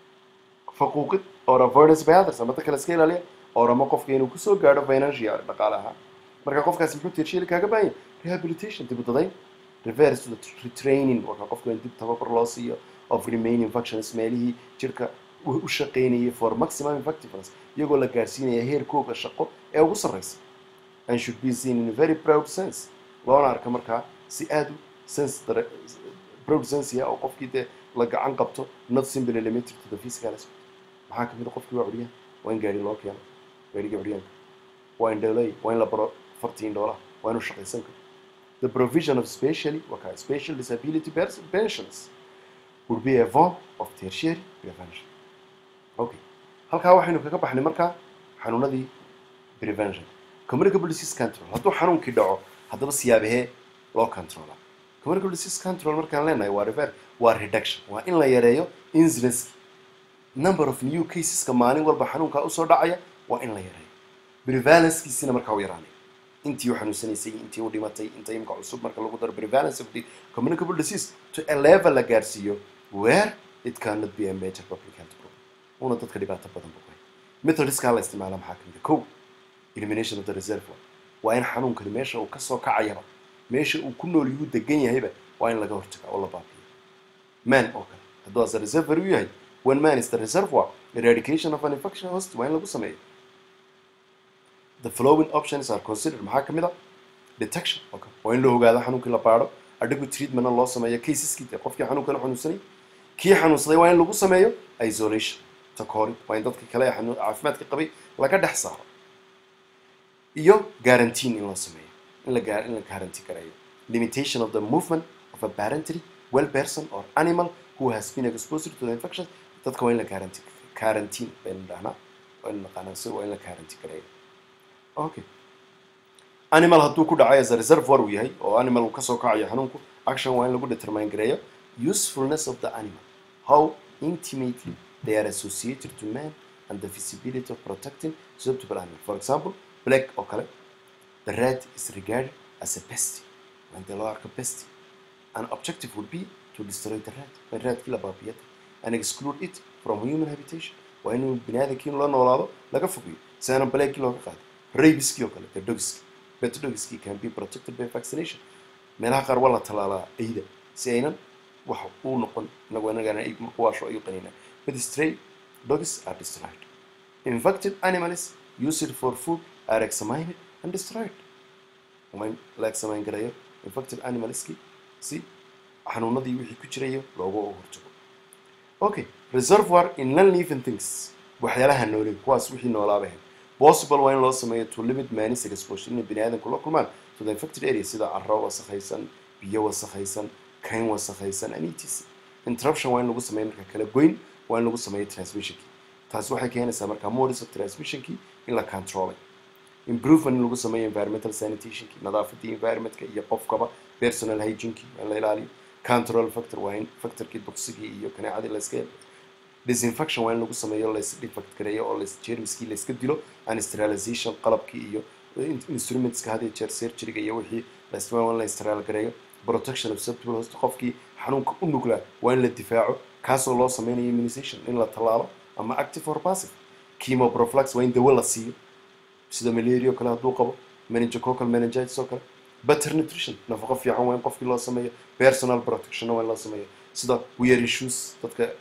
faquuqid or avoidance by others ama dadka la iska ilaaliya or ama qofka inuu kusoo gaadho financial dhaqaale ahaan marka qofkaasi muxuu tertiary kaaga baahan yahay rehabilitation dib u dadayn reverse to the retraining waa qofka in dib tababar loo siiyo of remaining functions meelihii jirka u shaqaynayay for maximum effectiveness iyagoo la gaarsiinaya heerkooga shaqo ee ugu sarreysa and should be seen in a very proud sense loona arka markaa si aada u sense proud sense ya oo qofkii dee la gacan qabto not simply limited to the physical aspect maxaa kamid a qofkii waa curiyaan waa in gaari loo keeno gaariga curyaanka waa in dhalay waa in la baro fartiin dhoola waa inuu shaqaysan karo the provision of specially waka special disability pensions would be a form of tertiary prevention okay halkaa waxaynu kaga baxnay markaa xanuunadii prevention communicable disease control hadduu xanuunkii dhaco haddaba siyaabahee loo controla communicable disease control markaan leenahay waa rever waa reduction waa in la yareeyo incidence number of new caseska maalin walba xanuunkaa usoo dhacaya waa in la yareeyo prevalencekiisina markaa u yaraanay intii u xanuunsanaysay intii u dhimatay inta imka cusub marka lagu daro prevalence of the communicable disease to a level la gaarsiiyo where it cannot be a major public health problem una dadka dhibaato badan buqay methodiskaa la isticmaala maxaa kamid a kow elimination of the reservoir waa in xanuunkani meesha uu kasoo kacayaba meesha uu ku nool yuhu degan yahayba waa in laga hortagaa oo la baabiyo man oo kale hadduu as a reservoir u yahay when man is the reservoir eradication of an infection host waa in lagu sameeyo the following options are considered maxaa ka mid a detection oo kale waa in la ogaado xanuunkii la baadho adequate treatmentna loo sameeyo caseskii dee qofkii xanuunka la xanuunsanay kii xanuunsaday waa in lagu sameeyo isolation takoorid waa in dadka kale ee xanuun caafimaadka qabay laga dhex saaro iyo guarantine in loo sameeyo in la in la guarantee gareeyo limitation of the movement of a parentary well person or animal who has been exposed to the infection dadka waa in la guarantee quarantine baynu dhahnaa waa in naqaanaa si waa in la guarantee gareeyo okay animal hadduu ku dhacay as a reservoir uu yahay oo animal uu kasoo kacayo xanuunku action waa in lagu determine gareeyo usefulness of the animal how intimately they are associated to man and the feasibility of protecting susceptible animal for example black oo kale the rat is regarded as a pest when the loo arko pest an objective would be to destroy the rat when ratkii la baabiyada and exclude it from human habitation waa inuu biniaadamkii la noolaado laga fogeeyo si aanan blackii looga qaado rabiskii oo kale the dogski bet dogski can be protected by vaccination meelaha qaar waa la tallaalaa ayda si aynan wax uu noqon inagu inagana ay kuwaasho ayu qanina but stray dogs are destroyed infected animals used for food are examined and destroyed waa in la examine garayo infected animalski si xanuunadii wixii ku jirayo looga hortago okay reservoir in non living things waxyaalaha noole kuwaas wixii noolaaba possible waa in loo sameeyo to limit manis exposure inay bini aadamku la kulmaan to the infected area sida carro wasakhaysan biyo wasakhaysan kayn wasakhaysan and etc interruption waa in lagu sameeyo marka kala goyn waa in lagu sameeyo transmissionkii taasi waxay keenaysaa marka modus of transmissionkii in la controlay improvement in lagu sameeyo environmental sanitationkii nadaafadii environmentka iyo qofkaba personal hygienekii waa in la ilaaliyo control factor waa in factorkii dugsigii iyo kaneecadii la iska disinfection waa in lagu sameeyo laisdefect gareeyo oo las jermiskii la iska dilo and sterilization qalabkii iyo instrumentska had iyo jeer surgeryga iyo wixii la isticmaal waa in la sterile gareeyo protection of susceptible host qofkii xanuunka u nuglaa waa in la difaaco kaasoo loo sameynayo immunization in la tallaalo ama active or passive chemoprophylax waa in dawo la siiyo sida malaria oo kale hadduu qabo meningococcal meningitis oo kale better nutrition nafaqo fiican waa in qofkii loo sameeyo personal protectionna waa in loo sameeyo sida wear shoes dadka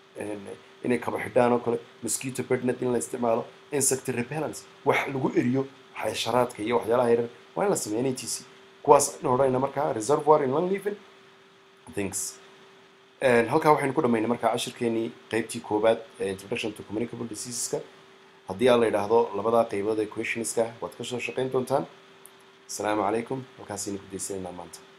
inay kaba xidhaan oo kale mosquito bednet in la isticmaalo insect repellence wax lagu eriyo xasharaadka iyo waxyaalaha yaryar waa in la sameeyo n t c kuwaas in odhanayna markaa reservoir in long living things halkaa waxaynu ku dhamaynay markaa cashirkeenii qeybtii koowaad ee introduction to communicable diseaseska haddii aan la yidhaahdo labadaa qeybood ee questionska waad ka soo shaqayn doontaan asalaamu calaykum halkaasaynu ku daysanaynaa maanta